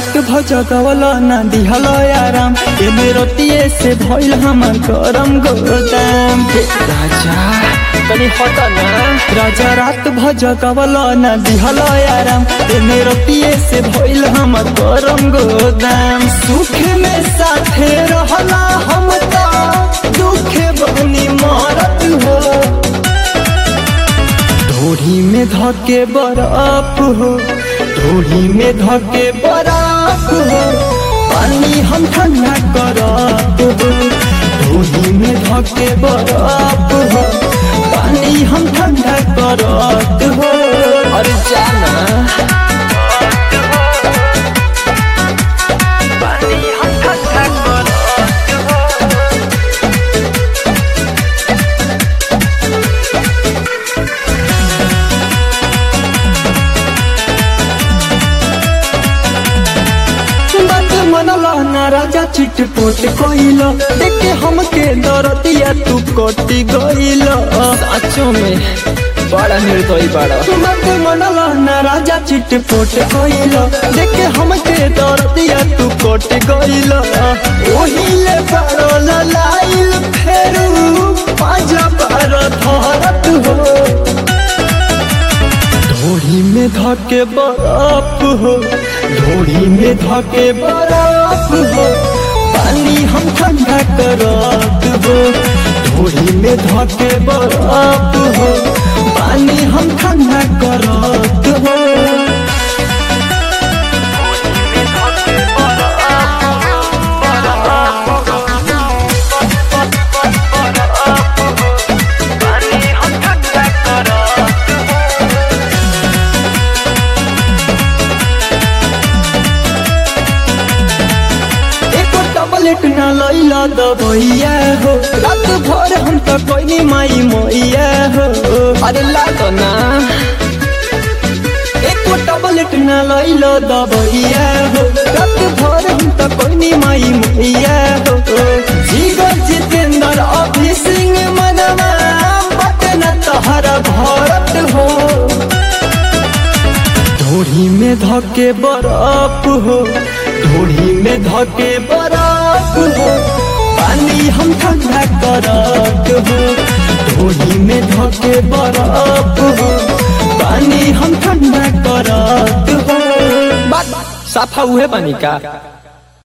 रात भजगवल ना दिहल आराम एमे रतिये से भइल हमर गरम गोदाम हे राजा तनी हट ना राजा रात भजगवल ना दिहल आराम एमे रतिये से भइल हमर गरम गोदाम सुख में साथे रहला हम ता दुखे बनी मरत हो ढोढ़ी में धके बरफ हो ढोढ़ी में धके बरफ हो पानी हम ठंडा करत हो ढोढ़ी में धके बरफ हो पानी हम ठंडा करत हो अरे जाना पानी हम ठंडा करत हो बात मनला ना राजा चिटपोट कोइल देखे हमके दरतिया तू कटी गइल साचो में बड़ा निर्दयी बड़ा बात मनला ना राजा चिटपोट कोइल देखे हमके दरतिया तू कटी गइल ओहिले पड़ल लाइल फेरू पाजा पर धरत हो ढोड़ी में धके बरफ हो ढोड़ी में धके बरफ हो पानी हम ठंडा करत हो ढोड़ी में धके बरफ हो पानी हम ठंडा करत हो एको टबलेट न लैला दबैया हो रात भर हम त कोइनी माई मैया हो अरे ला तो ना एको टबलेट न लैला दबैया हो रात भर हम त कोइनी माई मैया हो जीगर जितेंद्र अभी सिंह मनवा बटे न तहरा भरत हो ढोढ़ी में धके बरफ हो ढोढ़ी में धके बरफ हो पानी हम ठंडा करत हो ढोढ़ी में धके बरफ हो पानी हम ठंडा करत हो बात साफा उहे पानी का